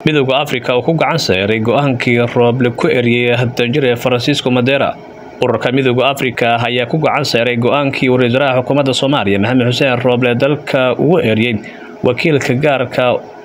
midooda afrika oo ku gacan saaray go-aankii rooble ku eriyey danjire faransiisco madera ururka midooda afrika ayaa ku gacan saaray go-aankii uu ra-iisul wasaaraha xukuumadda soomaaliya maxamed xuseen rooble dalka ugu eriyey wakiilka gaarka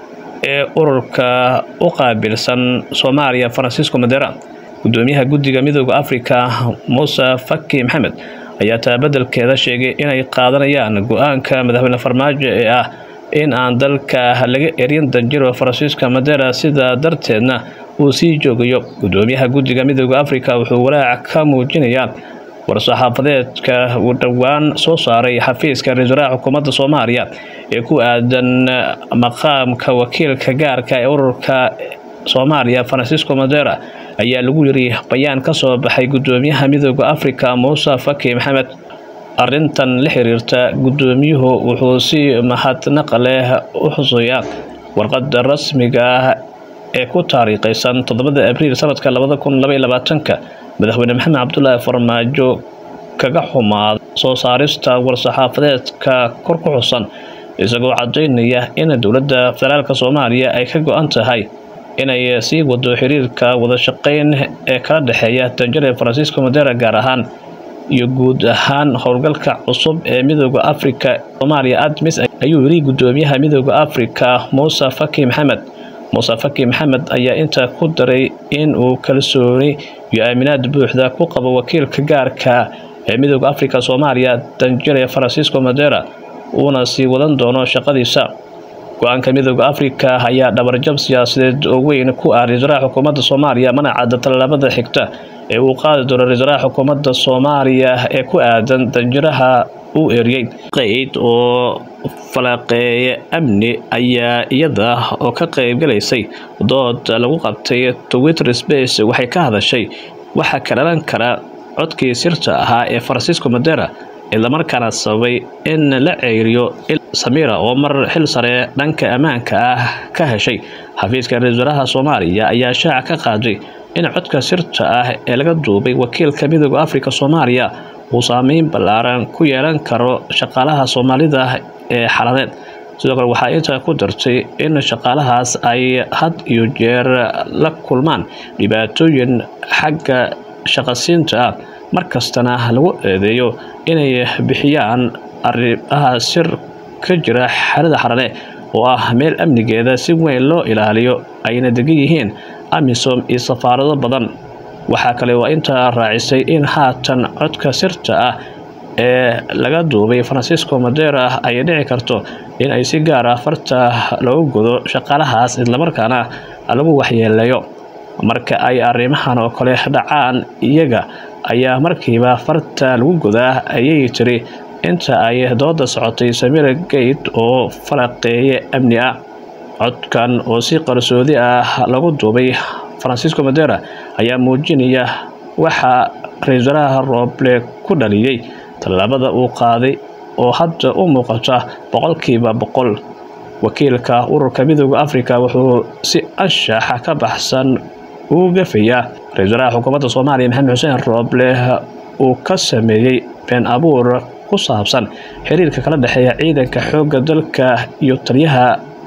ee ururka u qaabilsan soomaaliya faransiisco madera gudoomiyaha guddiga midooda afrika muuse faki maxamed ayaa taabadelkeeda sheegay inay qaadanayaan go-aanka madaxweyne farmaajo ee ah in aan dalka laga erin danjiro faransiiska madera sidaa darteedna uu sii joogayo gudoomiyaha guddiga midooda afrika wuxuu walaac ka muujinayaa war-saxaafadeedka uu dhowaan soo saaray xafiiska ra-iisul wasaaraha xukuumadda soomaaliya ee ku aadan maqaamka wakiilka gaarka ee ururka soomaaliya faransiisco madera ayaa lagu yiri bayaan ka soo baxay gudoomiyaha midooda afrika muuse faki maxamed arrintan la xiriirta gudoomiyuhu wuxuu si mahadnaq leh u xusuyaa warqada rasmiga ah ee ku taariikhaysan toddobada abriil sanadka labada kun labaiy labaatanka madaxweyne maxamed cabdulaahi farmaajo kaga xumaada soo saarista war-saxaafadeedka kor ku xusan isagoo cadaynaya in dowladda federaalk soomaaliya ay ka go-an tahay inay sii wado xiriirka wadashaqeyn ee kala dhexeeya danjare faransiisco madera gaar ahaan iyo guud ahaan howlgalka cusub ee midooda afrika soomaaliya admis ayuu yiri gudoomiyaha midooda afrika muuse faki maxamed muuse faki maxamed ayaa intaa ku daray in uu kalsooni iyo aaminaad buuxda ku qabo wakiilka gaarka ee midooda afrika soomaaliya danjare faransiisco madera uuna sii wadan doono shaqadiisa go-aanka midooda afrika ayaa dhabarjab siyaasadeed oo weyn ku ah ra-isul wasaaraha xukuumadda soomaaliya mana cadda tallaabada xigta ee uu qaadi doono ra-isul wasaaraha xukuumadda soomaaliya ee ku aadan danjiraha uu eriyey qeyd oo falaqeeye amni ayaa iyada oo ka qaybgalaysay dood lagu qabtay twitter space waxay ka hadashay waxaa ka dhalan kara codkii sirta ahaa ee faransiisco madera islamarkaana sababay in la ceyriyo samira oo mar xil sare dhanka ammaanka ah ka heshay xafiiska ra-iisul wasaaraha soomaaliya ayaa shaaca ka qaaday in codka sirta ah ee laga duubay wakiilka midooda afrika soomaaliya uu saameyn ballaaran ku yeelan karo shaqaalaha soomaalida ee xaladeed sidoo kale waxaa intaa ku dartay in shaqaalahaas ay had iyo jeer la kulmaan dhibaatooyin xagga shaqasiinta ah markastana lagu eedeeyo inay bixiyaan arrimaha sir ka jira xerada xarale oo ah meel amnigeeda si weyn loo ilaaliyo ayna degan yihiin amisom iyo safaarado badan waxaa kale oo intaa raacisay in haatan codka sirta ah ee laga duubay faransiisco madera ay dhici karto in ay si gaar ah farta loogu godo shaqaalahaas islamarkaana lagu waxyeeleeyo marka ay arrimahan oo kale dhacaan iyaga ayaa markiiba farta lagu godaa ayay tiri inta ay dooda socotay samira gate oo falaqeeye amni ah codkan oo si qarsoodi ah lagu duubay faransiisco madera ayaa muujinaya waxaa ra-iisul wasaaraha rooble ku dhaliyey tallaabada uu qaaday oo hadda u muuqata boqolkiiba boqol wakiilka ururka midooda afrika wuxuu si anshaxa ka baxsan uu gafayaa ra-isul wasaaraha xukuumadda soomaaliya maxamed xuseen rooble uu ka sameeyey been abuur ku saabsan xiriirka kala dhexeeya ciidanka xoogga dalka iyo taliyaha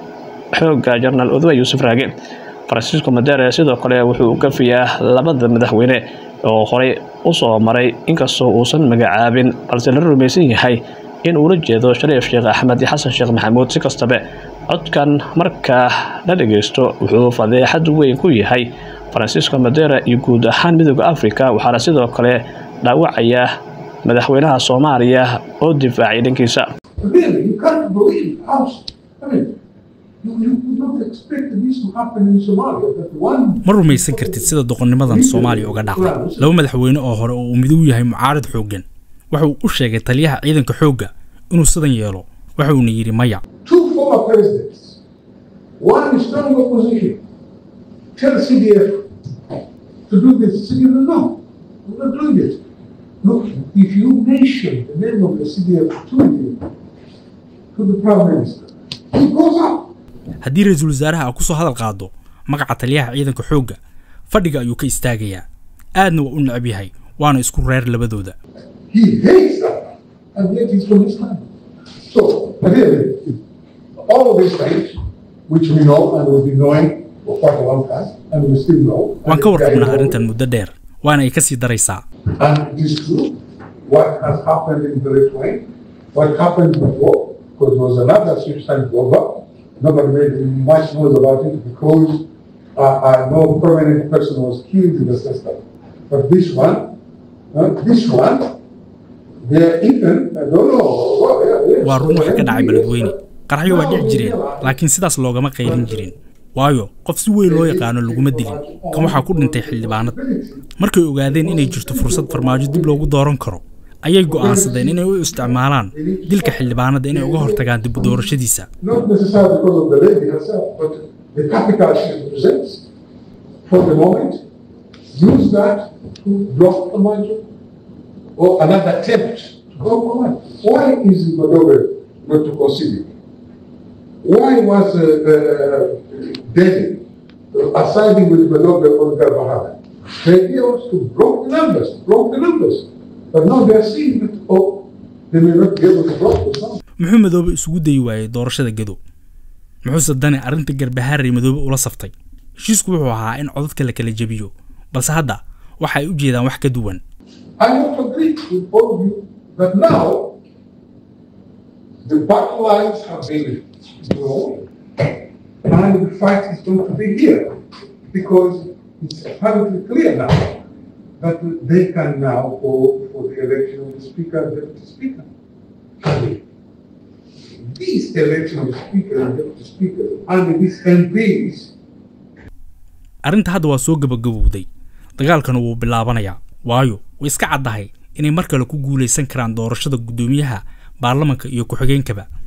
xoogga jenaraal odowa yuusuf raage faransiisco madere sidoo kale wuxuu u gafayaa labada madaxweyne oo horey usoo maray inkastoo uusan magacaabin balse la rumaysan yahay in uula jeedo shariif sheekh axmed iyo xasan sheekh maxamuud si kastabe codkan markaa la dhageysto wuxuu fadeexad weyn ku yahay faransiisco madera iyo guud ahaan midooda afrika waxaana sidoo kale dhaawacaya madaxweynaha soomaaliya oo difaacay dhankiisa ma rumaysan kartid sida doqonnimadan soomaaliya uga dhacday laba madaxweyne oo hore oo uu miduu yahay mucaarad xooggan waxa uu u sheegay taliyaha ciidanka xoogga inuu sidan yeelo waxa uuna yidhi maya Look, if you mention the name of the CDF to you, to the Prime Minister, he goes up. haddii ra-iisul wasaaraha ku soo hadal qaado magaca taliyaha ciidanka xoogga fadhiga ayuu ka istaagayaa aadna waa u necab yahay waana isku reer labadooda He hates that, and yet he's from his time. So, really, all of these things, which we know and will be knowing for quite a long time, and we still know. waan ka warqabnaa arrintan muddo dheer waana ay ka sii daraysaa And it is true what has happened in the Lithuania, what happened before, because there was another suicide bomber. Nobody made much noise about it because uh, uh, no permanent person was killed in the system. But this one, uh, this one, they're even, I don't know. Well, yeah, yeah, waa run wax ka dhacay yes. beledweyne qaraxyo waa dhici jireen laakiin sidaas loogama qaylin jirin waayo qof si weyn loo yaqaano laguma dilin kan waxaa ku dhintay xildhibaanad markay ogaadeen inay jirto fursad farmaajo dib loogu dooran karo ayay go'aansadeen inay u isticmaalaan dilka xildhibaanada inay uga hortagaan dib u doorashadiisa Not necessarily because of the lady herself, but the capital she represents for the moment, use that to block the budget or another attempt to block the budget. Why is Madobe not to consider? Why was uh, uh, Delhi uh, siding with Madobe on Garbahara? The idea was to block the numbers, block the numbers. But now they are seeing that, oh, they may not be able to block the numbers. muxuu madoobe isugu dayi waayey doorashada gedo muxuuse dani arrinta garbahaarey madoobe ula saftay heshiisku wuxuu ahaa in codadka la kala jebiyo balse hadda waxa ay u jeedaan wax ka duwan I don't agree with all of you that now the battle lines have been drawn and the fight is going to be here because it's apparently clear now that they can now go for the election of the speaker and deputy speaker. These election of the speaker and deputy speaker and these MPs arrinta hadda waa soo gabagabowday dagaalkana wuu bilaabanayaa waayo way iska caddahay inay mar kale ku guulaysan karaan doorashada guddoomiyaha baarlamanka iyo ku-xigeenkaba